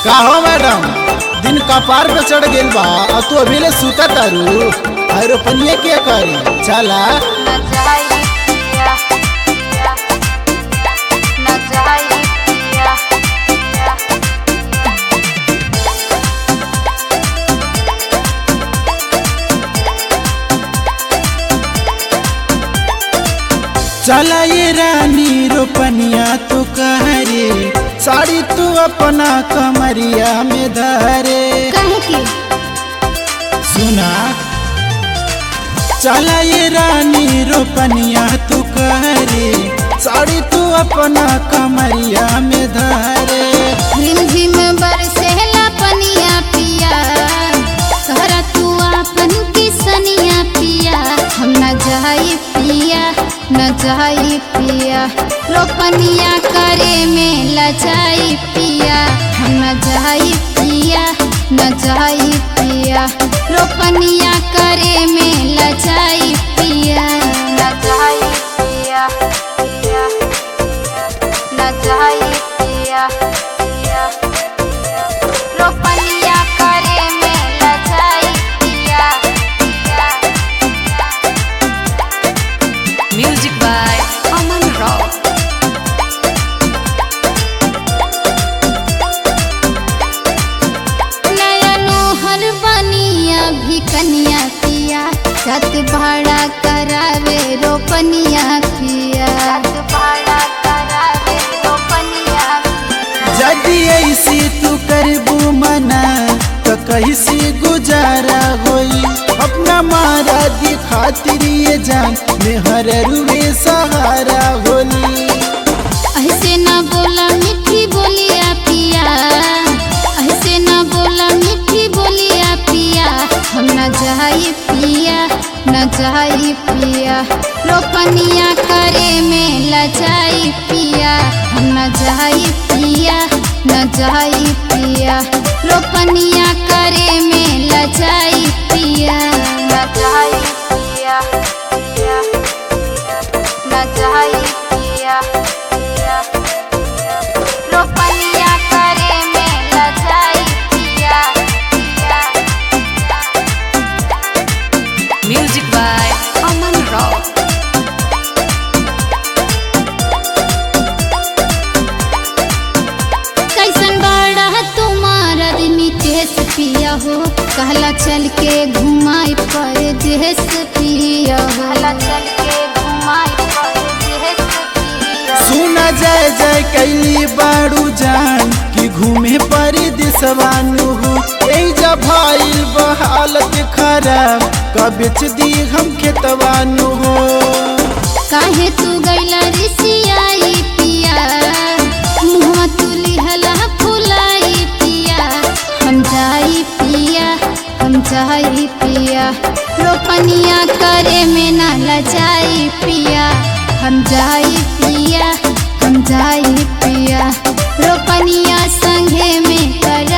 का हो मैडम दिन कपार पे चढ़ गेल बा और तू अभी ले सुता तारू और रोपनिया के करी चला न जाई पिया पिया न जाई पिया पिया चला ये रानी रोपनिया तू कहरे साड़ी तू अपना कमरिया में धरे कहे की सुना चला ये रानी रोपनिया तू कहरे साड़ी तू अपना कमरिया में धरे रिमझिम बरसेला पनिया पिया कहरा तू आपन की सनिया पिया हम न जाई पिया न जाई पिया रोपनिया करे में लजाई पिया हम न जाई पिया न जाई पिया रोपनिया करे में लजाई पिया न जाई पिया पिया न जाई पिया पिया रोपनिया करे में लजाई पिया पिया Music by Aman Rao. नया नोहर बनिया भी कनिया पिया छत भाड़ा करावे रोपनिया पिया छत भाड़ा करावे रोपनिया यदि ऐसी तू करबू मना तो कैसी गुजारा होई अपना मारा दी खातिर ये जान मेहर रुए सहारा होली ऐसे न बोला मीठी बोलिया पिया ऐसे न बोला मीठी बोलिया पिया हम न जाई पिया न जाई पिया रोपनिया करे में लजाई पिया हम न जाई पिया न जाई पिया रोपनिया करे में लजाई पिया न जाई पिया पिया न जाई पिया पिया रोपनिया करे में लजाई पिया पिया Music by Aman Rao. कैसन बड़ा तुम्हारा नितेश पिया हो कहला चल के घुमाई पर देश पिया हो कहला चल के घुमाई पर देश पिया सुना जय जय कैली बाड़ू जान कि घूमे परी दिसवानु हो ए जब भाईल बहालत खराब कबिच दी हम खेतवानु हो काहे तू गैला रिसियाई पिया मुँह तू लिहला फुलाई पिया हम जाई पिया हम जाई पिया रोपनिया करे में ना लजाई पिया हम जाई पिया हम जाई पिया रोपनिया संगे में कर